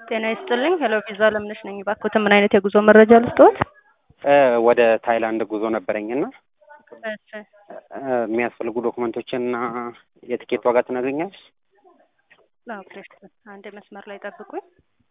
ጤና ይስጥልኝ። ሄሎ ቪዛ ለምነሽ ነኝ። እባክዎትን ምን አይነት የጉዞ መረጃ ልስጥዎት? ወደ ታይላንድ ጉዞ ነበረኝና እሺ የሚያስፈልጉ ዶክመንቶችንና የትኬት ዋጋ ትነግሪኛለሽ? ኦኬ፣ አንድ መስመር ላይ ጠብቁኝ።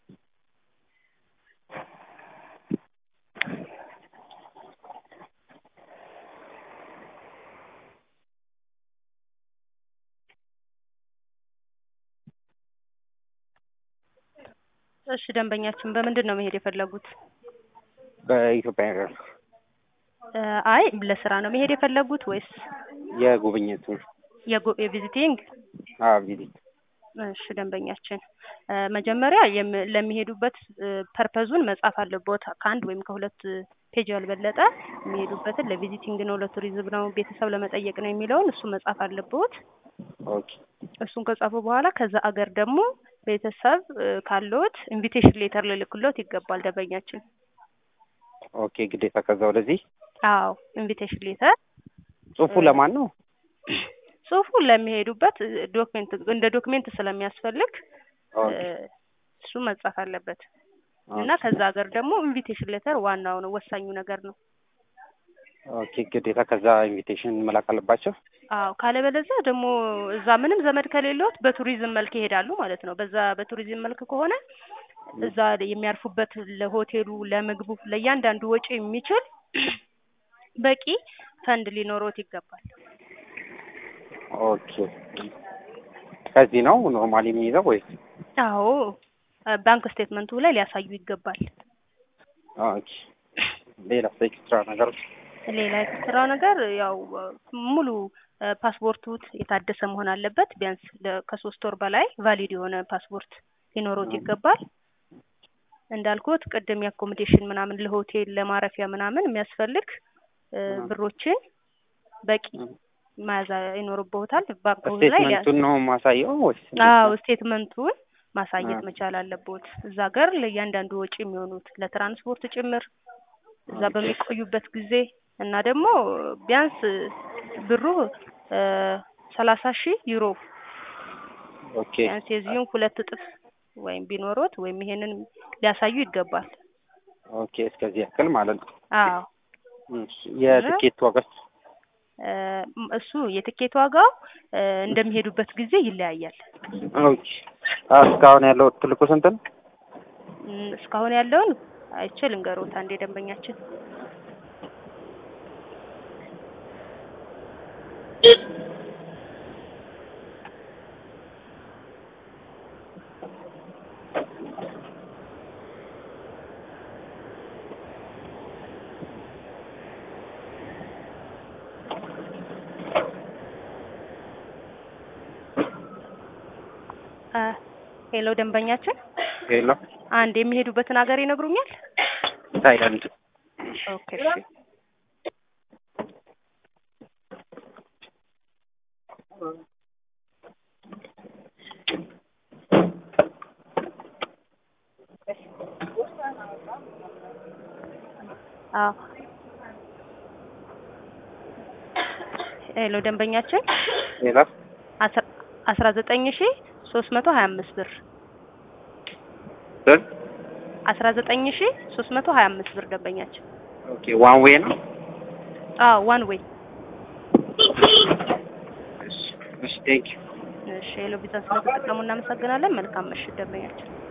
እሺ ደንበኛችን በምንድን ነው መሄድ የፈለጉት? በኢትዮጵያ ኤርላይንስ እ አይ ለስራ ነው መሄድ የፈለጉት ወይስ የጉብኝት የጉ- የቪዚቲንግ? አዎ ቪዚት እሺ ደንበኛችን እ መጀመሪያ የም- ለሚሄዱበት ፐርፐዙን መጻፍ አለቦት ከአንድ ወይም ከሁለት ፔጅ ያልበለጠ የሚሄዱበትን ለቪዚቲንግ ነው፣ ለቱሪዝም ነው፣ ቤተሰብ ለመጠየቅ ነው የሚለውን እሱ መጻፍ አለቦት። ኦኬ እሱን ከጻፉ በኋላ ከዛ አገር ደግሞ ቤተሰብ እ ካለዎት ኢንቪቴሽን ሌተር ልልክሎት ይገባል ደንበኛችን። ኦኬ ግዴታ ከዛ ወደዚህ አዎ ኢንቪቴሽን ሌተር ጽሁፉ ለማን ነው? ጽሁፉ ለሚሄዱበት ዶክሜንት እንደ ዶክሜንት ስለሚያስፈልግ እ ኦኬ እሱ መጻፍ አለበት እና ከዛ ሀገር ደግሞ ኢንቪቴሽን ሌተር ዋናው ነው ወሳኙ ነገር ነው። ኦኬ ግዴታ ከዛ ኢንቪቴሽን መላክ አለባቸው። አዎ ካለበለዚያ ደግሞ እዛ ምንም ዘመድ ከሌለዎት በቱሪዝም መልክ ይሄዳሉ ማለት ነው። በዛ በቱሪዝም መልክ ከሆነ እዛ የሚያርፉበት ለሆቴሉ፣ ለምግቡ፣ ለእያንዳንዱ ወጪ የሚችል በቂ ፈንድ ሊኖሮት ይገባል። ኦኬ ከዚህ ነው ኖርማሊ የሚይዘው ወይስ? አዎ ባንክ ስቴትመንቱ ላይ ሊያሳዩ ይገባል። ኦኬ ሌላ ኤክስትራ ነገር ሌላ ኤክስትራ ነገር ያው ሙሉ ፓስፖርቱት የታደሰ መሆን አለበት። ቢያንስ ለ- ከሶስት ወር በላይ ቫሊድ የሆነ ፓስፖርት ሊኖሮት ይገባል። እንዳልኩት ቅድም የአኮሞዴሽን ምናምን ለሆቴል ለማረፊያ ምናምን የሚያስፈልግ እ ብሮችን በቂ መያዝ ይኖርብዎታል። ባንኮች ላይ ሊያ- ስቴትመንቱን ነው ማሳየው ወይስ? አዎ ስቴትመንቱን ማሳየት አዎ። መቻል አለብዎት። እዛ ሀገር ለእያንዳንዱ ወጪ የሚሆኑት ለትራንስፖርት ጭምር እዛ በሚቆዩበት ጊዜ እና ደግሞ ቢያንስ ብሩ እ ሰላሳ ሺህ ዩሮ ኦኬ ቢያንስ የዚሁን ሁለት እጥፍ ወይም ቢኖሮት ወይም ይሄንን ሊያሳዩ ይገባል። ኦኬ እስከዚህ ያክል ማለት ነው። አዎ እሺ የትኬት ዋጋ እ እሱ የትኬት ዋጋው እ እንደሚሄዱበት ጊዜ ይለያያል። ኦኬ አዎ እስካሁን ያለው ትልቁ ስንት ነው? እም እስካሁን ያለውን አይቼ ልንገሮት አንዴ ደንበኛችን እ ሄሎ ደንበኛችን ሄሎ አንድ የሚሄዱበትን ሀገር ይነግሩኛል? ታይላንድ ኦኬ እሺ አዎ ሄሎ ደንበኛችን ሌላ አስራ አስራ ዘጠኝ ሺ ሶስት መቶ ሀያ አምስት ብር ስንት? አስራ ዘጠኝ ሺ ሶስት መቶ ሀያ አምስት ብር ደንበኛችን። ኦኬ ዋን ዌይ ነው። አዎ ዋን ዌይ። እሺ እሺ ቴንክ ዩ እሺ ሄሎ ቪዛ ስለተጠቀሙ እናመሰግናለን። መልካም ምሽት ደንበኛችን።